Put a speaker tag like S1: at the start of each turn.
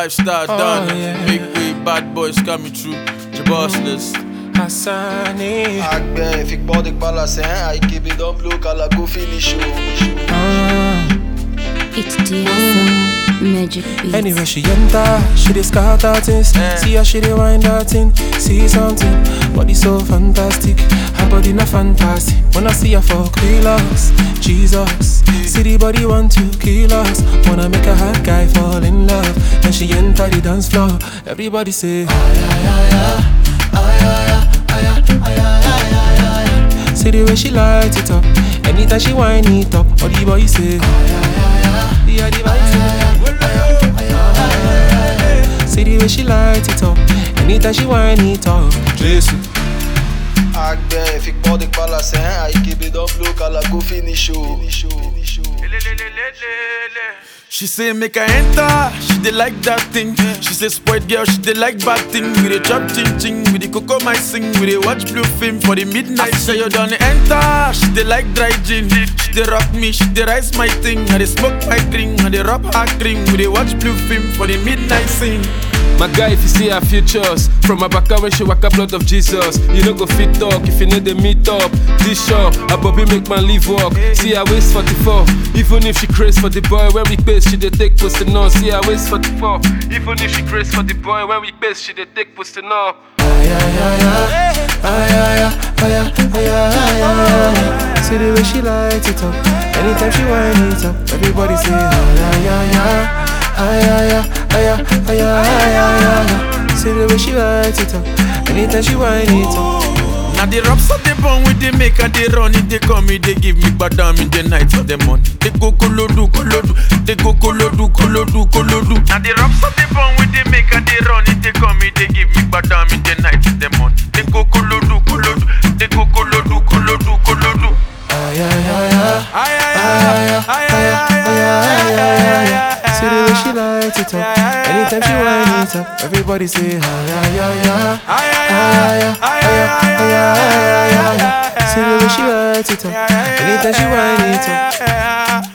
S1: lifestyle
S2: Oh,
S1: done.
S2: yeah.
S1: Big way, bad boys coming through. The boss list.
S2: Hassani.
S3: Akbe, fick badig balla sen Aiki bidon blue kala go finish show
S2: Ah.
S4: It's DSO Magic Beats.
S2: Anywhere she enter, she dey scatter things. See how she dey wind that thing. See something, body so fantastic. Her body not fantastic. When I see her for kilos, Jesus. See the body want to kill us. Wanna make a hot guy fall in love. When she enter the dance floor, everybody say. See the way she light it up. Anytime she wind it up, all the boys say. Yeah, the boys say. See the way she light it up. Anytime she wind it up. Jesus.
S3: Akbe, fick badig balla sen Aiki bidon blue kala go finish show
S1: She say make I enter, she dey like that thing. She say spoiled girl, she dey like bad thing. We dey chop ching ching, we dey cocoa my sing, we dey watch blue film for the midnight. Say you done enter, she dey like dry gin. She dey rock me, she dey rise my thing. I dey smoke my drink, I dey rub her cream. We dey watch blue film for the midnight sing.
S5: My guy, if you see our futures, from my back when she waka blood of Jesus, you no go fit talk if you know the meet up. This show, a Bobby make man leave walk. See her waist 44, even if she craze for the boy when we pace, she dey take posting on. See her waist 44, even if she craze for the boy when we pace, she dey take posting on.
S2: See the way she light it up. Anytime she wind it up, everybody say ah yeah yeah yeah. Ah yeah yeah, ah yeah, ah yeah, ah yeah, yeah, yeah. See the way she light it up. Anytime she wind it up.
S1: Now the raps of the bone with the make and they run it, they come it, they give me badam in the night for the money. They go kolodu, kolodu, they go kolodu, kolodu, kolodu. Now the raps of the bone with the make and they run it, they come it, they give me badam in the night for the money. They go kolodu, kolodu, they go kolodu, kolodu, kolodu.
S2: Ah yeah yeah yeah.
S1: Ay, ay,
S2: Ah
S1: ay,
S2: yeah
S1: ay,
S2: ah yeah,
S1: ay,
S2: ah yeah, ah
S1: ay,
S2: yeah, yeah, yeah.
S1: ay,
S2: See the way she light it up. Anytime she wind it up, everybody say ah yeah yeah yeah.
S1: ay, ay,
S2: Ah
S1: ay,
S2: yeah
S1: ay,
S2: ah yeah,
S1: ay,
S2: ah yeah, ah yeah, yeah,
S1: ay,
S2: yeah.
S1: ay,
S2: See the way she light it up. Anytime she wind it up.
S1: ay, ay, ay.